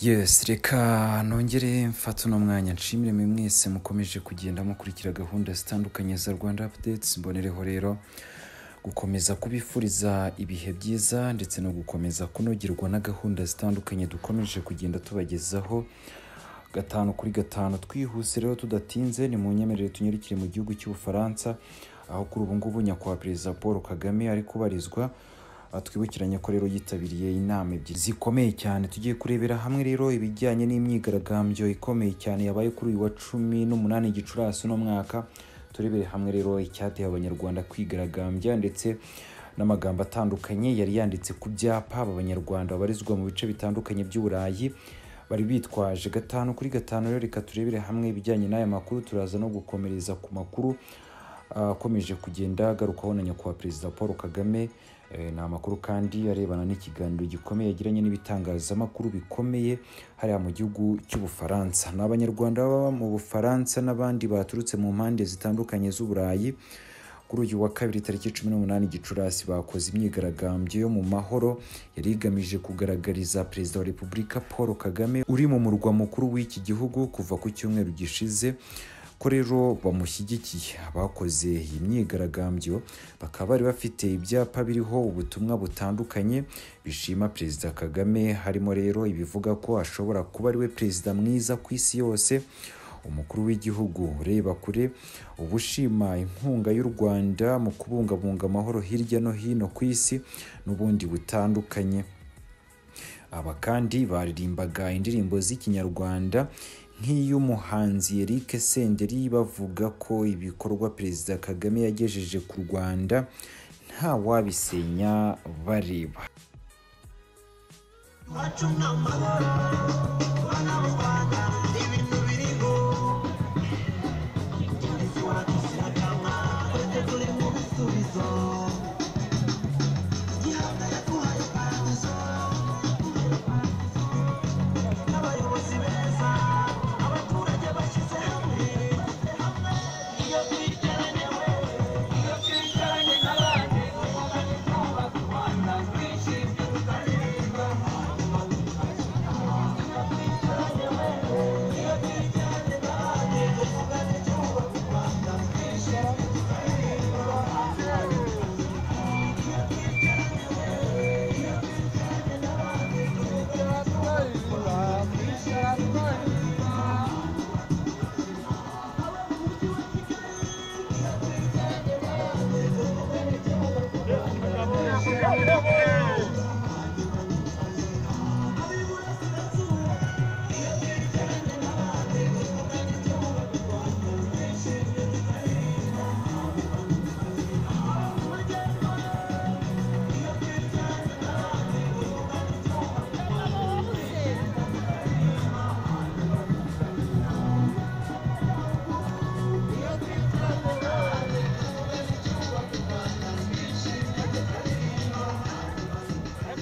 yesi reka nongere mfata uno mwanya nshimire mwe mwese mukomeje kugenda mukurikira gahunda zitandukanye za rwanda apudetsi mbonereho rero gukomeza kubifuriza ibihe byiza ndetse no gukomeza kunogerwa na gahunda zitandukanye dukomeje kugenda tubagezaho gatanu kuri gatanu twihuse rero tudatinze ni mu nyemerere tunyarukire mu gihugu cy'ubufaransa aho kuri ubu ngubu nyakubahwa perezida paul kagame ari kubarizwa Aha twibukiranye ko rero yitabiriye inama ebyiri zikomeye cyane tugiye kurebera hamwe rero ibijyanye n'imyigaragambyo ikomeye cyane yabaye kuri uyu wa cumi n'umunani gicurasi uno mwaka turebere hamwe rero icyateye abanyarwanda kwigaragambya ndetse n'amagambo atandukanye yari yanditse ku byapa aba banyarwanda babarizwa mu bice bitandukanye by'uburayi bari bitwaje gatanu kuri gatanu rero reka turebere hamwe ibijyanye n'aya makuru turaza no gukomereza ku makuru ah, akomeje kugenda agarukaho na nyakubahwa perezida paul kagame Eh, ni amakuru kandi arebana n'ikiganiro gikomeye yagiranye n'ibitangazamakuru bikomeye hariya mu gihugu cy'ubufaransa ni abanyarwanda baba mu bufaransa n'abandi baturutse mu mpande zitandukanye z'uburayi kuri uyu wa kabiri tariki cumi n'umunani gicurasi bakoze imyigaragambyo yo mu mahoro yari igamije kugaragariza perezida wa repubulika paul kagame uri mu murwa mukuru w'iki gihugu kuva ku cyumweru gishize ko rero bamushyigikiye abakoze iyi myigaragambyo bakaba bari bafite ibyapa biriho ubutumwa butandukanye bishima perezida kagame harimo rero ibivuga ko ashobora kuba ari we perezida mwiza ku isi yose umukuru w'igihugu reba kure ubushima inkunga y'u rwanda mu kubungabunga amahoro hirya no hino ku isi n'ubundi butandukanye aba kandi baririmbaga indirimbo z'ikinyarwanda nk'iy'umuhanzi Eric Senderi bavuga ko ibikorwa Perezida Kagame yagejeje ku Rwanda nta wabisenya bareba Abayobozi beza, abaturage bashyize hamwe, iyo twiteraniwe, iyo twicaranye n'abandi, dukomeze twubaka u Rwanda, twishimye tukaririmba. Iyo twiteraniwe, iyo twicaranye n'abandi, dukomeze twubaka u Rwanda, twishimye tukaririmba.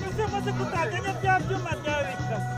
Ese maze kutaganya bya byuma bya bikasi.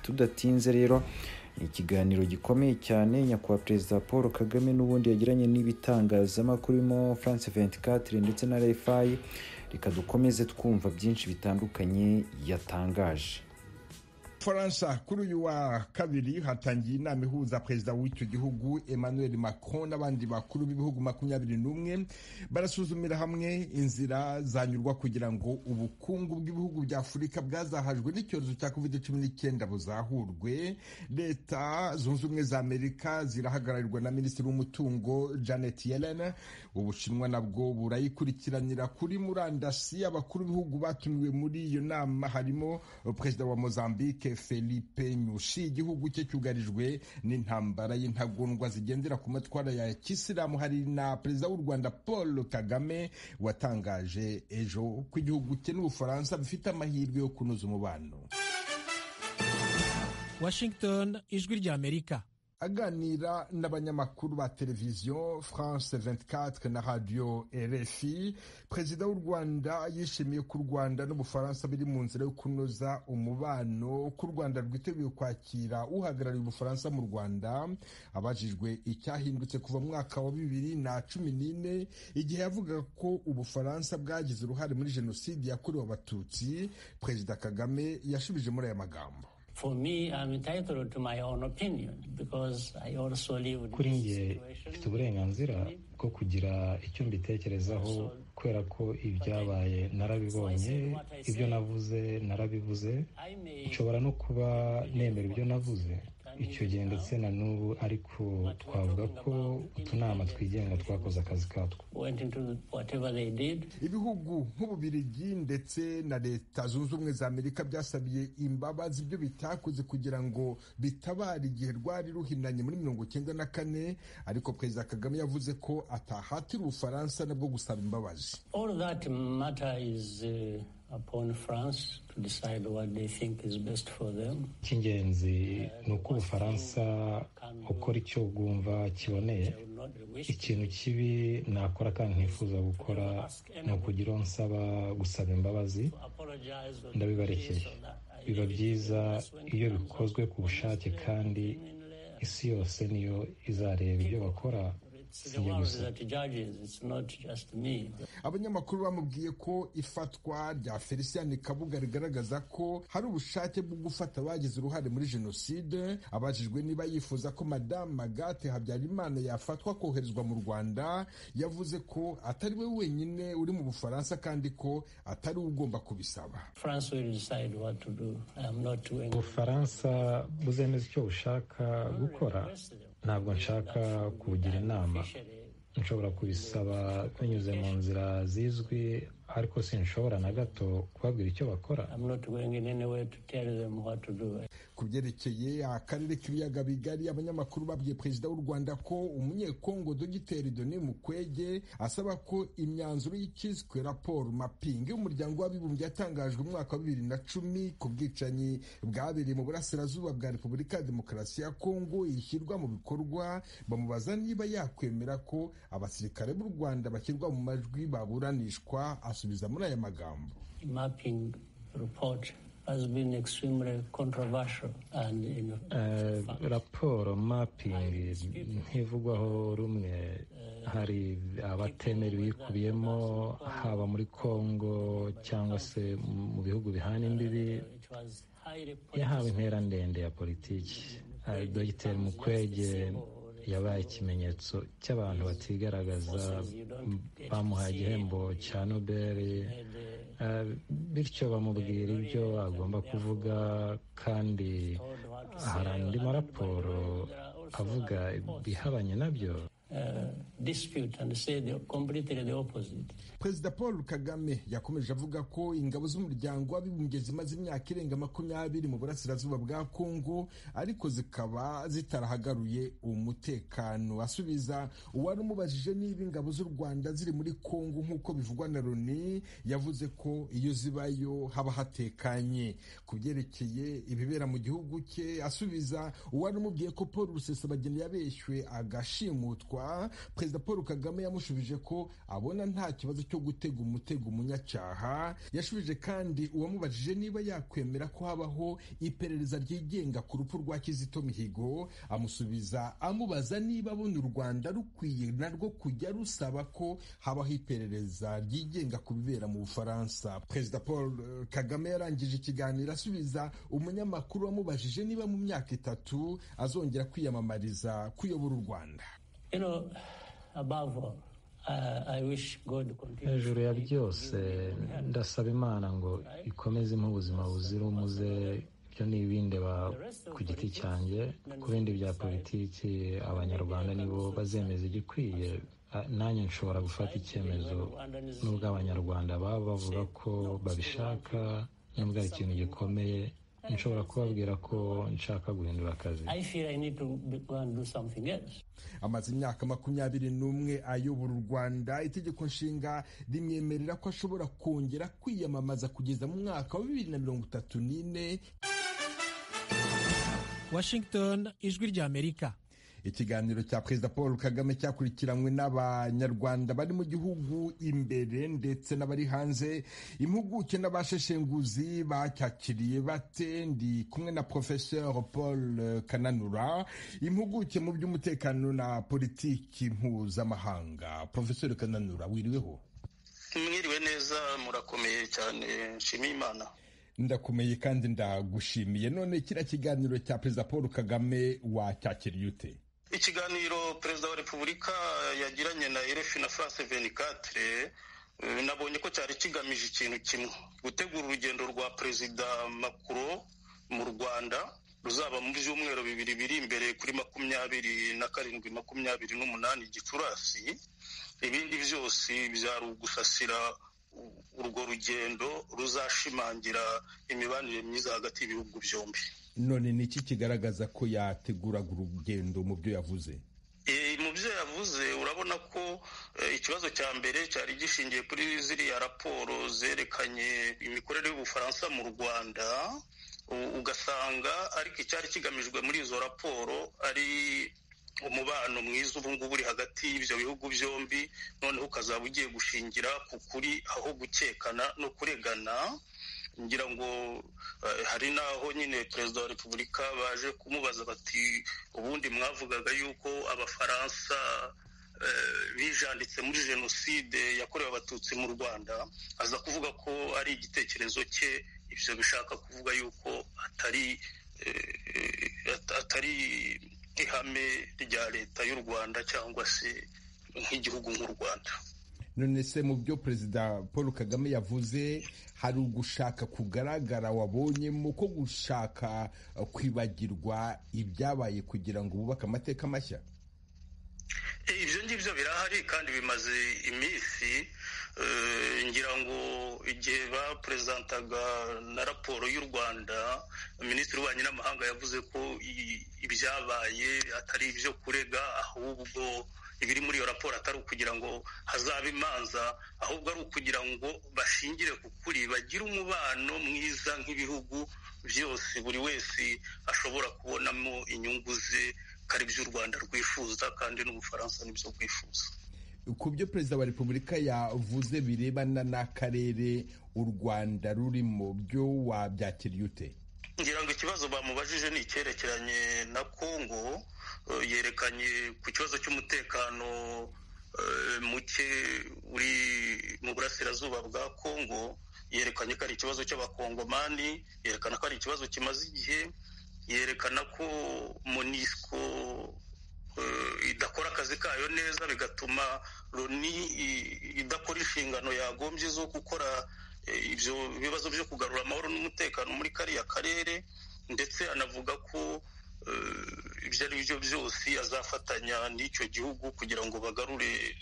tudatinze rero ni ikiganiro gikomeye cyane nyakubahwa perezida paul kagame n'ubundi yagiranye n'ibitangazamakuru birimo france 24 ndetse na refayi reka dukomeze twumva byinshi bitandukanye yatangaje faransa kuri uyu wa kabiri hatangiye inama ihuza perezida w'icyo gihugu emmanuel macron n'abandi bakuru b'ibihugu makumyabiri n'umwe barasuzumira hamwe inzira zanyurwa kugira ngo ubukungu bw'ibihugu bya afurika bwazahajwe n'icyorezo cya covid cumi n'icyenda buzahurwe leta zunze ubumwe za amerika zirahagararirwa na minisitiri w'umutungo janet yellen ubushinwa nabwo burayikurikiranira kuri murandasi abakuru b'ibihugu batumiwe muri iyo nama harimo perezida wa mozambique felipe nyushi igihugu cye cyugarijwe n'intambara y'intagondwa zigendera ku matwara ya kisilamu hari na perezida w'u rwanda paul kagame watangaje ejo ko igihugu cye n'ubufaransa bifite amahirwe yo kunoza umubano washington ijwi ry'amerika aganira n'abanyamakuru ba televiziyo france 24 na radio rfi perezida w'u rwanda yishimiye ko u rwanda n'ubufaransa biri mu nzira yo kunoza umubano ko u rwanda rwiteguye kwakira uhagarariye ubufaransa mu rwanda abajijwe icyahindutse kuva mu mwaka wa bibiri na cumi n'ine igihe yavugaga ko ubufaransa bwagize uruhare muri jenoside yakorewe abatutsi perezida kagame yashubije muri aya magambo For me, I'm entitled to my own opinion because I also lived kuri this njye situation. mfite uburenganzira bwo kugira icyo mbitekerezaho kubera ko ibyabaye narabibonye ibyo navuze narabivuze I may nshobora no kuba nemera ibyo navuze icyo gihe ndetse na n'ubu ariko twavuga ko utunama twigenga twakoze akazi katwo went into whatever they did. ibihugu nk'ububirigi ndetse na leta zunze ubumwe za amerika byasabiye imbabazi ibyo bitakoze kugira ngo bitabare igihe rwari ruhinanye muri mirongo cyenda na kane ariko perezida kagame yavuze ko atahatira ubufaransa nabwo gusaba imbabazi All that matter is uh, upon France to decide what they think is best for them. icy'ingenzi ni uko ubufaransa ukora icyo bwumva kiboneye I will not wish ikintu kibi nakora kandi nkifuza gukora ni ukugira uwo nsaba gusaba imbabazi to apologize. or ndabibarekeye this or that. I biba really byiza think that's when it iyo comes bikozwe up ku bushake honestly kandi and genuinely. isi yose niyo izareba ibyo bakora It's si the njye world gusa that judges, it's not just me. abanyamakuru bamubwiye ko ifatwa rya felicien kabuga rigaragaza ko hari ubushake bwo gufata abagize uruhare muri jenoside abajijwe niba yifuza ko madamu magate habyarimana yafatwa koherezwa mu rwanda yavuze ko atari we wenyine uri mu bufaransa kandi ko atari we ugomba kubisaba France will decide what to do. I am not doing ubufaransa buzemeza icyo bushaka gukora ntabwo nshaka kubugira inama nshobora kubisaba binyuze mu nzira zizwi ariko sinshobora na gato kubabwira icyo bakora I'm not going in any way to tell them what to do. ku byerekeye akarere k'ibiyaga bigari abanyamakuru babwiye perezida w'u rwanda ko umunyekongo dogiteri doni mukwege asaba ko imyanzuro y'ikiswe raporo mapingi y'umuryango w'abibumbye yatangajwe mu mwaka wa bibiri na cumi ku bwicanyi bwabereye mu burasirazuba bwa repubulika ya demokarasi ya kongo ishyirwa mu bikorwa bamubaza niba yakwemera ko abasirikare b'u rwanda bashyirwa mu majwi baburanishwa asubiza muri aya magambo Mapping report has been extremely controversial and in Eh, raporo mapingi ntivugwaho rumwe hari abatemera ibiyikubiyemo haba muri congo cyangwa se mu bihugu bihana imbibi it was highly yahawe political. intera ndende ya politiki Eh, dogiteri mukwege yabaye ikimenyetso cy'abantu batigaragaza bamuhaye igihembo cya nobel Eh, bityo bamubwira ibyo agomba kuvuga kandi hari andi maraporo avuga ibihabanye nabyo Uh, dispute and say the, completely the opposite. perezida paul kagame yakomeje avuga ko ingabo z'umuryango w'abibumbye zimaze imyaka irenga makumyabiri mu burasirazuba bwa kongo ariko zikaba zitarahagaruye umutekano asubiza uwari umubajije niba ingabo z'u rwanda ziri muri kongo nk'uko bivugwa na loni yavuze ko iyo zibayo haba hatekanye ku byerekeye ibibera mu gihugu cye asubiza uwari umubwiye ko paul rusesabagina yabeshywe agashimutwa izuba perezida paul kagame yamushubije ko abona nta kibazo cyo gutega umutego umunyacyaha yashubije kandi uwamubajije niba yakwemera ko habaho iperereza ryigenga ku rupfu rwa kizito mihigo amusubiza amubaza niba abona u rwanda rukwiye narwo kujya rusaba ko habaho iperereza ryigenga ku bibera mu bufaransa perezida paul eh, kagame yarangije ikiganiro asubiza umunyamakuru wamubajije niba mu myaka itatu azongera kwiyamamariza kuyobora u rwanda You know, above all, uh, I wish God continues. hejuru ya byose ndasaba imana ngo ikomeze impa ubuzima buzira umuze ibyo ni ibindeba ku giti cyanjye ku bindi bya politiki abanyarwanda nibo bazemeza igikwiye Ah, nanjye nshobora gufata icyemezo nubwo abanyarwanda baba bavuga ko babishaka nubwo ari ikintu gikomeye nshobora kubabwira ko nshaka guhindura akazi I feel I need to be- go and do something else. amaze imyaka makumyabiri n'umwe ayobora u rwanda itegeko nshinga rimwemerera ko ashobora kongera kwiyamamaza kugeza mu mwaka wa bibiri na mirongo itatu n'ine washington ijwi ry'amerika ikiganiro cya perezida paul kagame cyakurikiranywe n'abanyarwanda bari mu gihugu imbere ndetse n'abari hanze impuguke n'abasheshenguzi bacyakiriye bate ndi kumwe na professeur paul kananura impuguke mu by'umutekano na politiki mpuzamahanga professeur kananura wiriweho mwiriwe neza murakomeye cyane nshimiye imana ndakomeye kandi ndagushimiye none kiriya kiganiro cya perezida paul kagame wacyakiriye ute ikiganiro perezida wa repubulika yagiranye na rf na france 24 eh, nabonye ko cyari kigamije ikintu kimwe gutegura urugendo rwa perezida macron mu rwanda ruzaba mu byumweru bibiri biri imbere kuri makumyabiri na karindwi makumyabiri n'umunani gicurasi ibindi byose byari ugusasira u- urwo rugendo ruzashimangira imibanire myiza hagati y'ibihugu byombi none ni iki kigaragaza ko yateguraga urugendo mu byo yavuze Eh, mu byo yavuze urabona ko eh, ikibazo cya mbere cyari gishingiye kuri ziriya raporo zerekanye imikorere y'ubufaransa mu rwanda u- ugasanga ariko icyari kigamijwe muri izo raporo ari umubano mwiza ubu ngubu uri hagati y'ibyo bihugu byombi noneho ukazaba ugiye gushingira ku kuri aho gukekana no kuregana ngira ngo eh, hari n'aho nyine perezida wa repubulika baje kumubaza bati ubundi mwavugaga yuko abafaransa eh, bijanditse muri jenoside yakorewe abatutsi mu rwanda aza kuvuga ko ari igitekerezo cye ibyo bishaka kuvuga yuko atari eh, eh, at- atari ihame rya leta y'u rwanda cyangwa se nk'igihugu nk'u rwanda none se mu byo perezida paul kagame yavuze hari ugushaka kugaragara wabonyemo ko gushaka eh, kwibagirwa ibyabaye kugira ngo bubake amateka mashya Eh, ibyo ngibyo birahari kandi bimaze iminsi Eh, ngira ngo igihe bapurezentantaga na raporo y'u rwanda minisitiri w'ububanyi n'amahanga yavuze ko i- ibyabaye atari ibyo kurega ahubwo ibiri muri iyo raporo atari ukugira ngo hazabe imanza ahubwo ari ukugira ngo bashingire ku kuri bagire umubano mwiza nk'ibihugu byose buri wese ashobora kubonamo inyungu ze ko ari by'u rwanda rwifuza kandi n'ubufaransa nibyo bwifuza ku byo perezida wa repubulika yavuze birebana n'akarere u rwanda rurimo byo wabyakiriye ute ngira ngo ikibazo bamubajije ni icyerekeranye na kongo eh, yerekanye ku kibazo cy'umutekano eh, muke uri mu burasirazuba bwa kongo yerekanye ko ari ikibazo cy'abakongomani yerekana ko ari ikibazo kimaze igihe yerekana ko monisco eh, idakora akazi kayo neza bigatuma loni i- idakora inshingano yagombye zo gukora eh, ibyo bibazo byo kugarura amahoro n'umutekano muri kariya karere ndetse anavuga ko eh, ibyo ari byo byose azafatanya n'icyo gihugu kugira ngo bagarure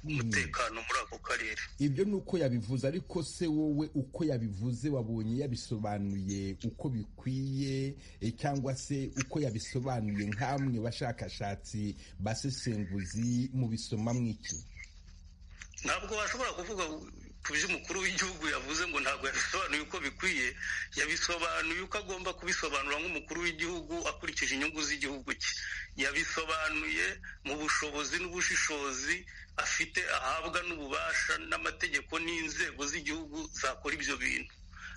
umutekano muri ako karere ibyo ni uko yabivuze ariko se wowe uko yabivuze wabonye yabisobanuye uko bikwiye eh, cyangwa se uko yabisobanuye nk'amwe bashakashatsi basesenguzi mubisoma mwiki ntabwo washobora kuvuga ku byo umukuru w'igihugu yavuze ngo ntabwo yabisobanuye uko bikwiye yabisobanuye uko agomba kubisobanura nk'umukuru w'igihugu akurikije inyungu z'igihugu cye yabisobanuye mu bushobozi n'ubushishozi afite ahabwa n'ububasha n'amategeko n'inzego z'igihugu zakora ibyo bintu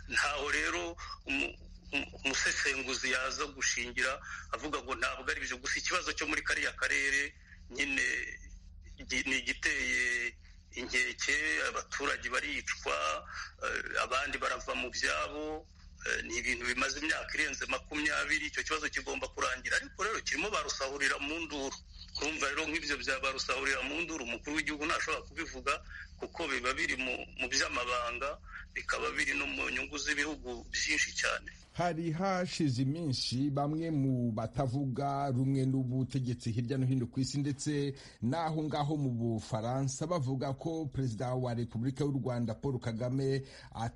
ntaho rero umu- umu- umusesenguzi yaza gushingira avuga ngo ntabwo ari ibyo gusa ikibazo cyo muri kariya karere nyine gi- ni igiteye inkeke abaturage baricwa eh, abandi barava mu byabo eh, ni ibintu bimaze imyaka irenze makumyabiri icyo kibazo kigomba kurangira ariko rero kirimo barusahurira mu nduru urumva rero nk'ibyo bya barusahurira mu nduru umukuru w'igihugu ntashobora kubivuga kuko biba biri mu- mu by'amabanga bikaba biri no mu nyungu z'ibihugu byinshi cyane hari hashize iminsi bamwe mu batavuga rumwe n'ubutegetsi hirya no hino ku isi ndetse n'aho ngaho mu bufaransa bavuga ko perezida wa repubulika y'u rwanda paul kagame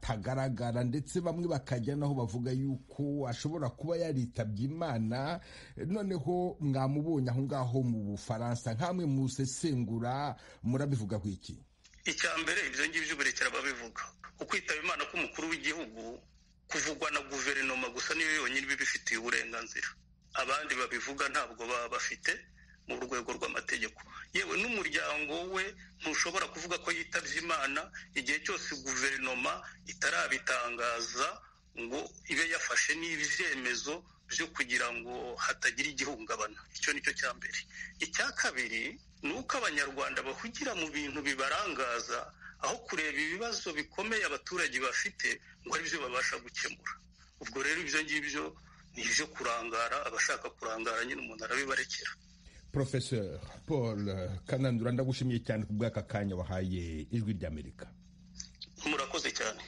atagaragara ndetse bamwe bakajya naho bavuga yuko ashobora kuba yaritabye imana noneho mwamubonye aho ngaho mu bufaransa nk'amwe musesengura murabivuga ku iki icya mbere ibyo ngibyo burekera babivuga ukwitaba imana k'umukuru w'igihugu kuvugwa na guverinoma gusa niyo yonyine ibibifitiye uburenganzira abandi babivuga ntabwo baba bafite mu rwego rw'amategeko yewe n'umuryango we ntushobora kuvuga ko yitabye imana igihe cyose guverinoma itarabitangaza ngo ibe yafashe n'ibyemezo byo kugira ngo hatagira igihungabana icyo ni cyo cya mbere icya kabiri ni uko abanyarwanda bahugira mu bintu bibarangaza aho kureba ibibazo bikomeye abaturage bafite ngo ari byo babasha gukemura ubwo rero ibyo ngibyo ni ibyo kurangara abashaka kurangara nyine umuntu arabibarekera professeur paul kanandura ndagushimiye cyane ku bw'aka kanya wahaye ijwi ry'amerika murakoze cyane